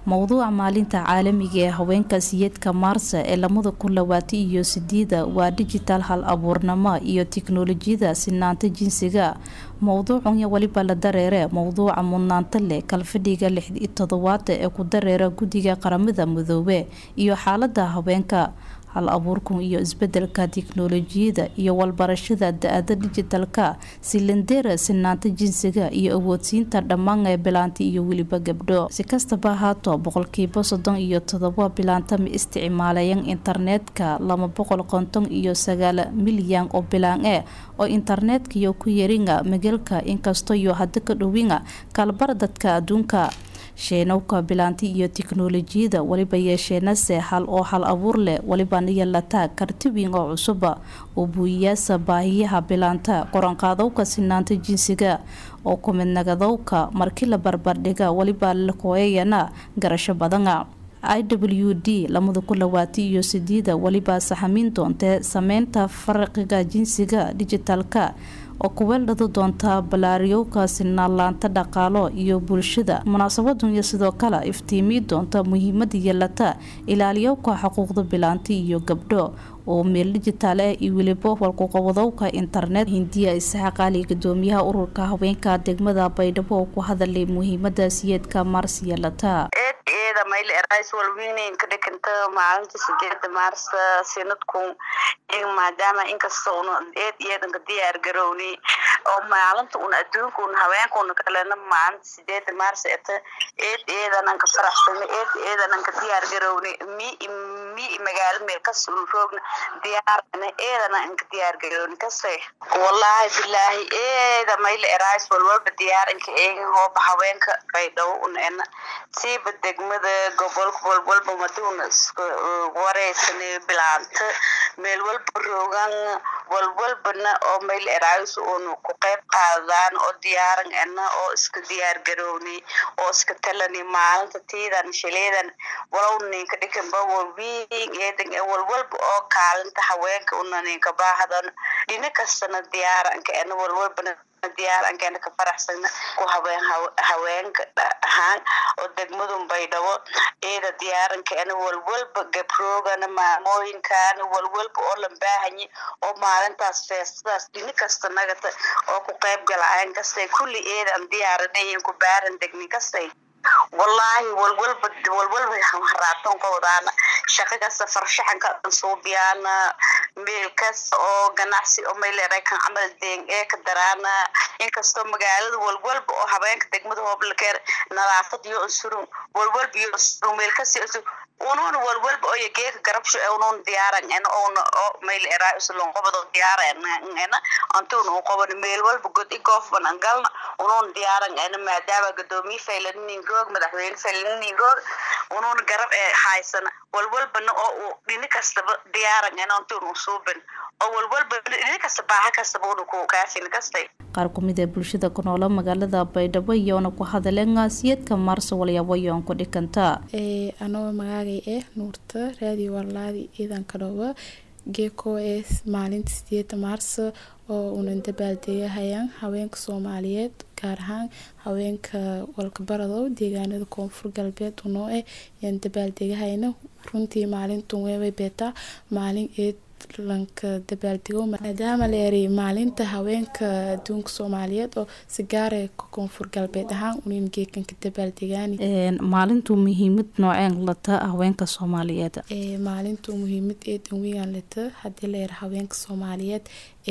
mowduuca maalinta caalamiga ee haweenka siyeedka maarsa ee lamada kun labaatan iyo sideeda waa digital hal abuurnimo iyo tiknolojiyada sinaanta jinsiga mowduucanya weliba la dareere mowduuca mudnaanta leh kalfadhiga lix iyo todobaada ee ku dareera guddiga qaramada midoobe iyo xaalada haweenka hal abuurkan iyo isbedelka tiknolojiyada iyo walbarashada da-ada dijitalka silindeera sinaanta jinsiga iyo awoodsiinta dhammaan ee bilaanta iyo weliba gabdho si kastaba ahaato boqolkiiba soddon iyo todoba bilaanta ma isticmaalayan internetka laba boqol konton iyo sagaal milyan oo bilaan e oo internetka ku yaringa magalka inkastoo iyo hada ka dhowinga kaalbar dadka adduunka sheenowka bilaanti iyo tiknolojiyada weliba yeesheenase hal oo hal abuur leh welibana yeelataa karti weyn oo cusuba oo buuyiyaasa baahiyaha bilaanta qoranqaadowka sinaanta jinsiga oo kumidnagadowka markii la barbardhiga weliba lakooyayana garasho badana i w d lamada kun labaatan iyo sideeda weliba saxamiin doontee sameynta faraqiga jinsiga dijitalka oo kuweeldhada doonta balaariyowka sinaalaanta dhaqaalo iyo bulshada munaasabadunya sidoo kale iftiimii doonta muhiimada yeelata ilaaliyowka xuquuqda bilaanti iyo gabdho oo meel dijitaal ah iyo weliba walkuqabadowka internet hindiya isxaaq ali gudoomiyaha ururka haweenka degmada baydhabo oo ku hadalay muhiimada siyeedka maars yeelata mayl erais walweyneyn ka dhikanta maalinta sideeda maarsa sanadku maadaama inkasta un eed iyadanka diyaar garowni oo maalinta un adduunka un haweenka un kalena maalinta sideeda maarsa eta eed eedanan ka faraxsana eed eedanan ka diyaar garowni mi mi magaalo meel kas un roogna diyaarana eedana inka diyaar garowni kase wallahi bilaahi eeda mayl erais walwalba diyaarinka eegin hooba haweenka baydhabo un ena siiba degmada gobolka walwalba maduuna isku wareysana bilaanta meel walba roogan walwalbana oo mayl eraayus uun ku qayb qaadaan oo diyaaran ana oo iska diyaar garowni oo iska talani maalinta tiidan shileedan walow ninka dhikanba walwiin eedan ee walwalba oo kaalinta haweenka una ninka baahdan dhina kastana diyaaranka ana walwalbana diyaarankeena ka faraxsana ku haween haweenka ahaan oo degmadun baydhabo eeda diyaarankeena walwalba gabroogana maamooyinkaana walwalba oo la baahanye oo maalintaas feestadaas dhini kasta nagata oo ku qayb galaayan kastay kulli eedan diyaaranayin ku baaran degni kastay wallaahi walwalba walwalba haraatoon ka wadaana shaqo kasta farshaxanka suubiyaana meel kasta oo ganacsi oo mayleeray kan camal deeng ee ka daraana inkastoo magaalada walwalba oo habeenka degmada hooblakeer nadaafad iyo unsurun walwalba iyo unsurun meel kasta unuun walwalba oo geeka garabsho ee unuun diyaaran ena oona oo mayl eraa usulon qobado diyaaran ena antuun u qoban meel walba god i goofban angalna unuun diyaaran ena maadaama gadoomiye faylanin roog madaxweyne faylanin roog unuun garab ee haysana walwalbana oo uu dhini kastaba diyaaran ena antuun u suuban oo walwalba dhini kasta baaha kastaba una ku kaafin kastay qaar kumid ee bulshada ku noola magaalada baydhabo iyoona ku hadaleen siyeedka maarso walyaabo ku dhikanta anoo magaagay ah nuurta raadiyo warlaadi ciidanka dhooba geeko ee maalinta sideeda maarso oo unan dabaaldegahayaan haweenka soomaaliyeed gaar ahaan haweenka walkabaradow deegaanada koonfur galbeed unoo ah yaan dabaaldegahayna runtii maalintun weebay beetaa maalin eed lanka dabaaldego maadaama la eray maalinta haweenka adduunka soomaaliyeed oo sigaare koonfur galbeed ahaan unin geekanka dabaaldegaan maalintu muhiimad nooceen lata haweenka soomaaliyeed maalintu muhiimad eedan weyan lata hadii la era haweenka soomaaliyeed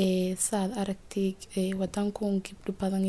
saad aragtay wadankan gabdho badan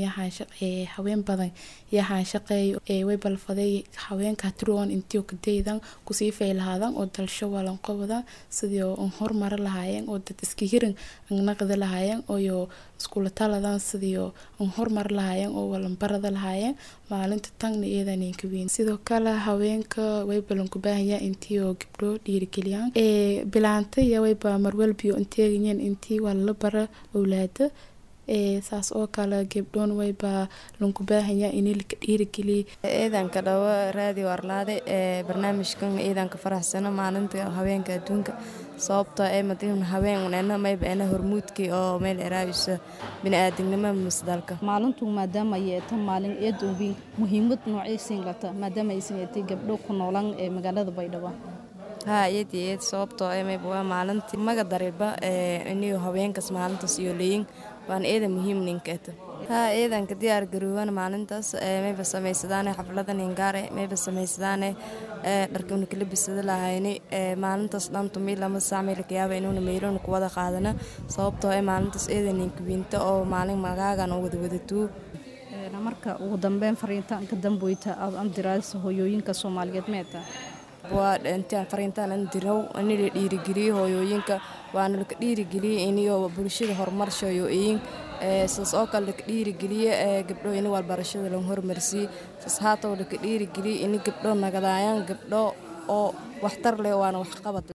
haween badan yahaan shaqeeyo way balfaday haweenka tiroon intii kadaydan kusii faylahaadan oo dalsho walanqobadan sidii oo horumara lahaayeen oo dad iska hirin naqda lahaayeen oo iskula taladan sidii oo horumar lahaayeen oo walanbarada lahaayeen maalinta tagna iyadanka weyn sidoo kale haweenka way balanku baahayaan intii oo gabdho dhiirigeliyaan bilaanta iyo wayba marwalbiyo inteegayeen intii waa la bara owlaada saas oo kale gebdhoon wayba lanku baahanya in laka dhiirigeliya ciidanka dhawo raadiyo arlaade ee barnaamijkan ciidanka faraxsano maalinta haweenka adduunka sababtoo ee madiin haween nena mayba ena hormuudkii oo meel eraabisa bini-aadamnimo masdalka maalintu maadaama ay eeta maalin eed weyn muhiimad noocaysiin lata maadaama aysan eetay gabdho ku noolan ee magaalada baydhabo haa iyad iyo iyad sababtoo ee mayba waa maalintii maga dariba ee iniyo haweenkas maalintaas iyo leeyin waan eeda muhiim ninkeeta haa ciidanka diyaar garoowan maalintaas mayba samaysadaan xafladan ingaare mayba samaysadaan dharkuna kala bisada lahayni maalintaas dhantu mii lama saac meelka yaaba inuuna meylona ku wada qaadana sababtoo ee maalintaas eeda ninka wiinta oo maalin magaagan oo wada wadatuu marka ugu dambeyn fariintaan ka damboyta aad andiraysa hooyooyinka soomaaliyeed meeta waa intaan fariintaan an dirow ani la dhiirigeliye hooyooyinka waana laka dhiirigeliye iniyo bulshada horumarshayo iyin saas oo kale laka dhiirigeliye gabdho ini walbarashada lan hormarsiye saas haatow laka dhiirigeliye ini gabdho nagadaayaan gabdho oo waxtar leh waana waxqabad